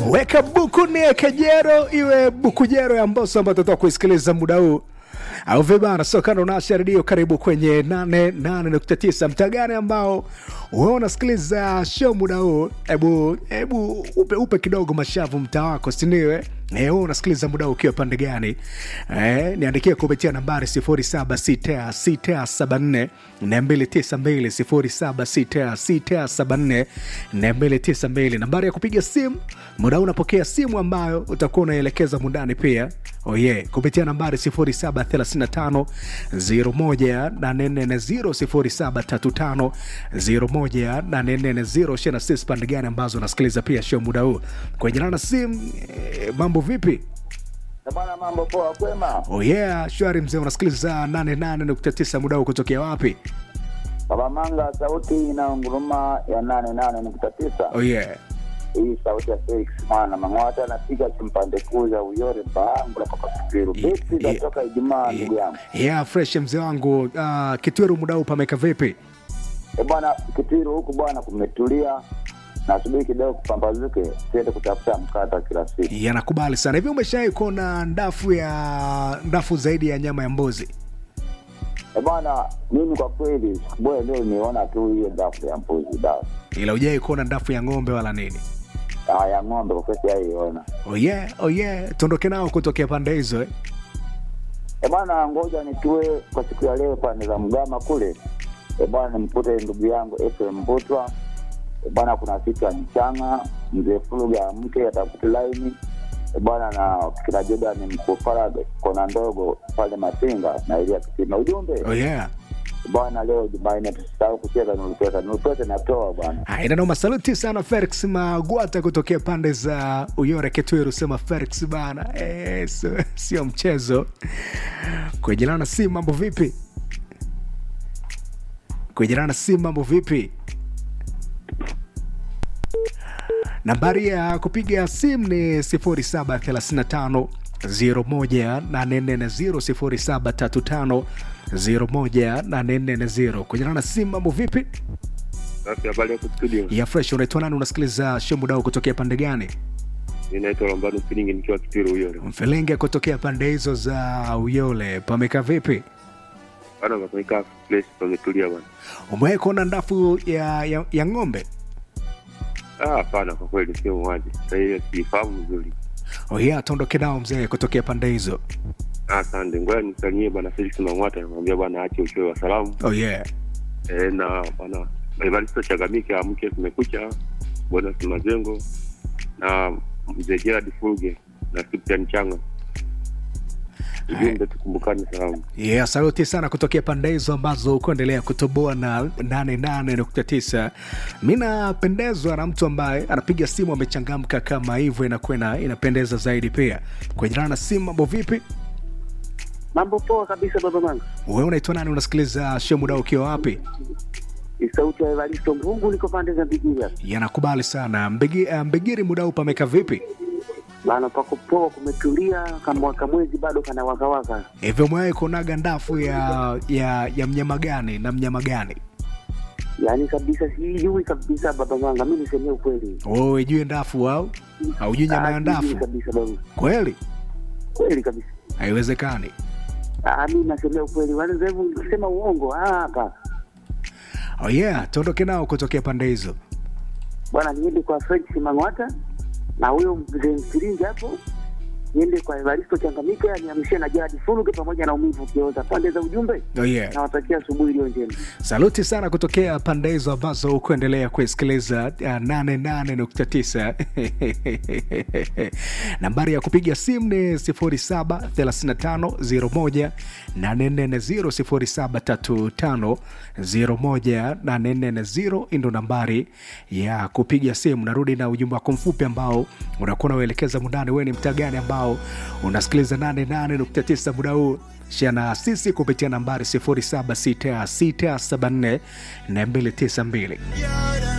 weka buku ni kejero iwe bukujero ya mboso ambayo tutatoka kuisikiliza muda huu au vibana sokana unasha redio karibu kwenye 88.9 mtaa gani ambao wewe unasikiliza show muda huu hebu hebu upe, upe kidogo mashavu mtaa wako siniwe Eh, wewe unasikiliza muda huu ukiwa pande gani eh, niandikie kupitia nambari 076674 292 076674 nambari ya kupiga simu muda huu unapokea simu ambayo utakuwa unaelekeza mundani pia oh yeah, kupitia nambari 0735 01840 0735 shena sis pande gani ambazo unasikiliza pia show muda huu kwenye nana simu eh, mambo vipi Na bwana, mambo poa, kwema? oh yeah shwari mzee unasikiliza 88.9 muda huu kutokea wapi Baba Manga, sauti inaunguruma ya nane nane nukta tisa. oh yeah Hii sauti ya Felix mwana Mang'wata anapiga chimpande kuu za Uyore Bahangu la Papa Kipiru. Ye- Vipi ye- za toka Ijumaa, ndugu yangu? yeah fresh mzee wangu uh, kitweru muda huu pameka vipi E bwana, Kipiru huku bwana kumetulia, nasubiri kidogo kupambazuke, siende kutafuta mkata kila siku. yanakubali sana hivi umeshawai kuona ndafu ya ndafu zaidi ya nyama ya mbuzi E bwana, mimi kwa kweli siku moja leo nimeona tu hiyo dafu ya mbuzi dawa ila ujawai kuona ndafu ya ng'ombe wala nini Ah, ya ng'ombe kwa kweli sijaiona. oh yeah, oh yeah. tuondoke nao kutokea pande hizo eh? E bwana, ngoja nitue kwa siku ya leo pande za Mgama kule. E bwana, nimkute ndugu yangu Efrem Mbutwa. E bwana, kuna siku ya mchanga mzee Fuluga mke atafute laini. E bwana, na kila Jordan mkufara kona ndogo pale Masinga na Elia Kitima. Ujumbe oh yeah. e bwana, leo Jumanne tusisahau kucheza nulupesa. Nulupesa natoa bwana. inanoma saluti sana felix magwata kutokea pande za uyore ketweru sema felix bana eh, sio- sio mchezo kuejelana si mambo vipi kuejelana si mambo vipi nambari ya kupiga simu ni 0735 01840 0735 kuejelana simu mambo vipi Safi, habari yako studio? ya fresh unaitwa nani unasikiliza show mudao kutokea pande gani Mi naitwa Lambano Filingi nikiwa Kitwiru huyo. mfelenge kutokea pande hizo za uyole pameka vipi Bana pamekaa place pametulia bana. umewahi kuona ndafu ya, ya, ya ng'ombe Ah, hapana kwa kweli sio mwaji. Sasa hiyo sifahamu vizuri. oya tuondoke nao mzee kutokea pande hizo Ah, asante. Ngoja nisalimie bana Felix Mang'wata namwambia bana aache uchoyo wa salamu. oh yeah Eh, na bana Evaristo Chagamike amke kumekucha. Bwana Mazengo na mzee Gerard Fulge na Cyprian Changa. Ujumbe tukumbukane salamu. yeah, saluti sana kutokea pande hizo ambazo kuendelea kutoboa na 88.9 mi napendezwa na mtu ambaye anapiga simu amechangamka kama hivyo inakuwa ina- inapendeza zaidi pia kwenye na simu mambo vipi Mambo poa kabisa baba mangu. wewe unaitwa nani unasikiliza show muda ukiwa wapi Ni sauti ya Evaristo Mbungu, niko pande za Bigiria yanakubali sana Mbegi, uh, mbegiri muda huu pameka vipi bana, pako poa, kumetulia, kama kamwezi bado kana wakawaka. hivyo umewahi kuonaga ndafu ya ya ya mnyama gani na mnyama gani Yaani kabisa sijui kabisa baba mangu, mimi nisemee ukweli. wewe ijue ndafu au haujui nyama ya Ah, sijui ndafu kabisa baba, kweli kweli kabisa. haiwezekani Ah, mimi nasemea ukweli, wale hebu nikisema uongo ah, hapa oh yeah tuondoke nao kutokea pande hizo bwana, niende kwa Felix Mang'wata na huyo mzee Mfiringi hapo, niende kwa Evaristo Changamike, aniamshie na Gerard Fuluge pamoja na umivu kioza pande za ujumbe. oh yeah Nawatakia asubuhi iliyo njema. saluti sana kutokea pande hizo ambazo kuendelea kuisikiliza uh, 88.9 nambari ya kupiga simu ni 073501 840 073501 ndo nambari ya kupiga simu narudi na ujumbe wako mfupi ambao unakuwa unauelekeza mundani wewe ni mtaa gani ambao unasikiliza 88.9 muda huu shia na sisi kupitia nambari 076674 292